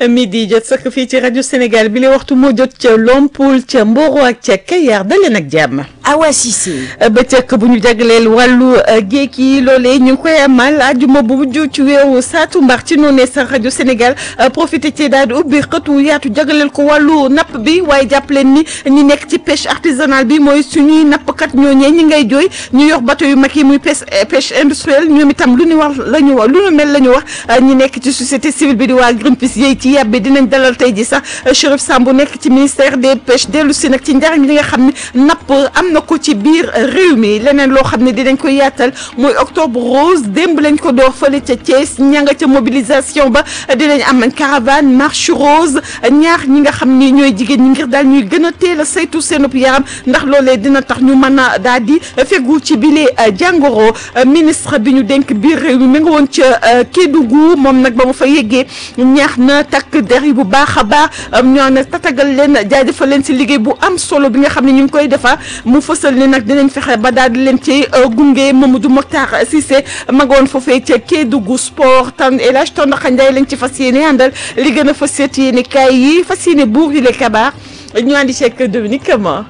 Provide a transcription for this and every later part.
midi jot sëkk fii ci rajo Sénégal bi la waxtu moo jot ca Lompoul ca Mboro ak ca Kayar daleen ak jàmm. Awa Cissé. bëccëg bu ñu jagleel wàllu géej yi loolee ñu ngi koy amal àjjuma bu mujj ci weeru saatumbar ci noonee sax rajo Sénégal profité ci daal di ubbi xëtu yaatu jagleel ko wàllu napp bi waaye jàpp leen ni ñi nekk ci pêche artisanale bi mooy suñuy nappkat ñooñee ñi ngay jooy ñu yor bateau yu mag yi muy pêche pêche industrielle ñoom itam lu ñu wax la ñu wax lu ñu mel la ñu wax ñi nekk ci société civile bi di waa Greenpeace yéy ci yàbbi dinañ dalal tey ji sax Chérif Samb nekk ci ministère des pêches dellu si nag ci njariñ li nga xam ne napp am na ko ci biir réew mi leneen loo xam ne dinañ ko yaatal mooy octobre rose démb lañ ko door fële ca Thiès ña nga ca mobilisation ba dinañ am caravane marche rose ñaar ñi nga xam ni ñooy jigéen ñi ngir daal ñuy gën a teel a saytu seenub yaram ndax loolee dina tax ñu mën a daal di fegu ci bile jàngoro ministre bi ñu dénk biir réew mi mi nga woon ca Kédougou moom nag ba mu fa yeggee ñaax na takk der yi bu baax a baax ñoo ne tatagal leen jaajëfal leen si liggéey bu am solo bi nga xam ne ñu ngi koy defar mu fësal ni nag dinañ fexe ba daal di leen ci gunge Mamadou Mokhtar Cissé magoon foofee ca Kédougou sport tan El Hadj Tondaxa Ndiaye lañ ci fas yéene àndal li gën a fas yéene kaay yi fas yéene buur yi le kabaar ñu àndi ceeg Dominique Kama.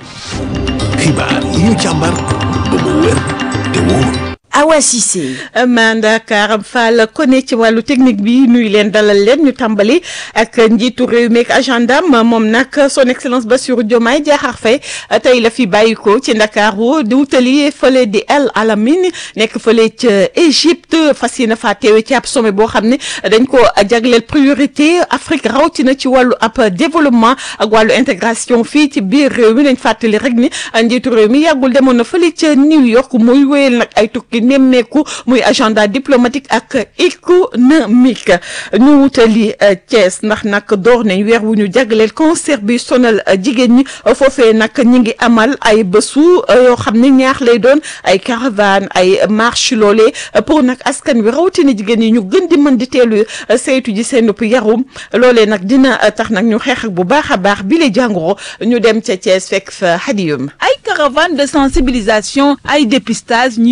xibaar yi ñu càmbar ba mu wér te wóor. Awa Cissé. Manda Karam Fall kone ci wàllu technique bi nuy leen dalal leen ñu tàmbali ak njiitu réew mi ak agendam moom nag son excellence Bassirou Diomaye Diakhar Faye tey la fi bàyyiko ci Ndakaaru di wutali fële di El Alamein nekk fële ca Égypte fas yéene faa teewe ci ab sommet boo xam ne dañ ko jagleel priorité Afrique rawatina ci wàllu ab développement ak wàllu intégration fii ci biir réew mi dañ fàttali rek ni njiitu réew mi yàggul demoon na fële ca New York muy wéyal nag ay tukki nemmeeku muy agenda diplomatique ak économique ñu wutali Thiès ndax nag door nañ weer wu ñu jagleel cancer bi sonal jigéen ñi foofee nag ñi ngi amal ay bésu yoo xam ne ñaax lay doon ay caravane ay marche loolee pour nag askan wi rawatina jigéen ñi ñu gën di mën di teelu saytu ji seen yarum loolee nag dina tax nag ñu xeex ak bu baax a baax bi la jàngoro ñu dem ca Thiès fekk fa hadiyum ay caravane de sensibilisation ay dépistage